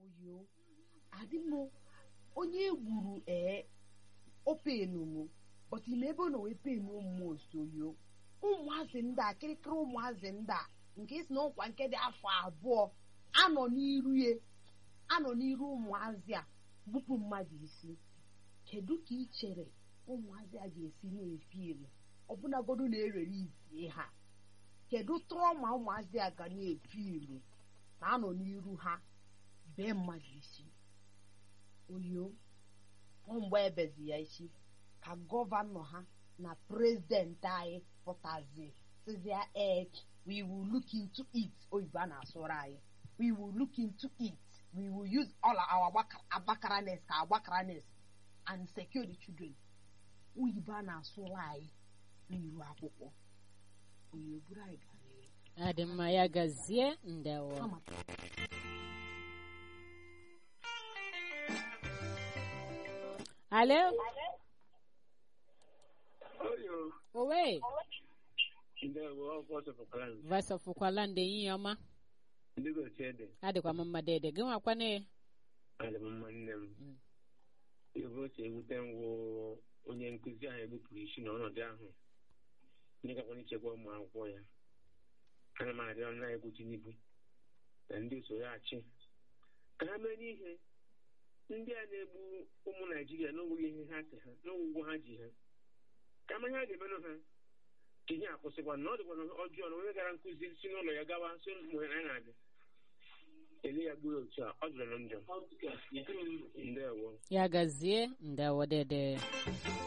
oyo adị m onye gburu ee openu m but ime ebe ọ nọ wee penu mmụọ oyo ụmụazị ndị a kịrịkịrị ụmụazị ndị a nke si na ọkwa nke dị afọ abụọ anọ n'iru ya anọ n'iru ụmụazị a gbupụ mmadụ isi kedu ka ị chere ụmụazị a ga-esi na-efi elu ọbụnagodu na-erere izie ha kedu trọma ụmụazị a ga na-efi elu na anọ n'iru ha bee mmadụ isi oyo mgbe ebezi ya isi ka gọvanọ ha na prezidenti anyị pụtazi sizia ek we will look into it oyibo a na-asụrụ anyị we will look into it we will use all our agbakaranes ka agbakaranes and secure the children oyibo a na-asụrụ anyị n'iru akwụkwọ oyibo buru anyị gara adị mma ya gazie ndewo kama alo Oyo, owe ndewo ọkwa ọsọpụkwara m. vasọfụkwala ndị enyi ya ọma Ndị gosi ede, adịkwa m mma dede gị nwakwane adị m mma nne m. Mm. Ihe o si ewute m wụ onye nkụzi ahụ egbupụrụ isi n'ọnọdụ ahụ. Ndị gakwana ichekwa ụmụ akwụkwọ ya. Ana m arịọ nna egwu Tinubu na ndị usoro achị ka ha mere ihe ndị a na-egbu ụmụ Naijiria n'onweghị ihe ha si ha n'onwe ụgwọ ha ji ha ka ama ihe a ga-emenụ ha ka ihe akwụsịkwa na ọ dịkwa na ọjọọ na onye gara nkụzi si n'ụlọ ya gawa so mgbe anyị na-abịa ele ya gbuo otu a ọ jụrụ na njọ ndewo ya gazie ndewo dede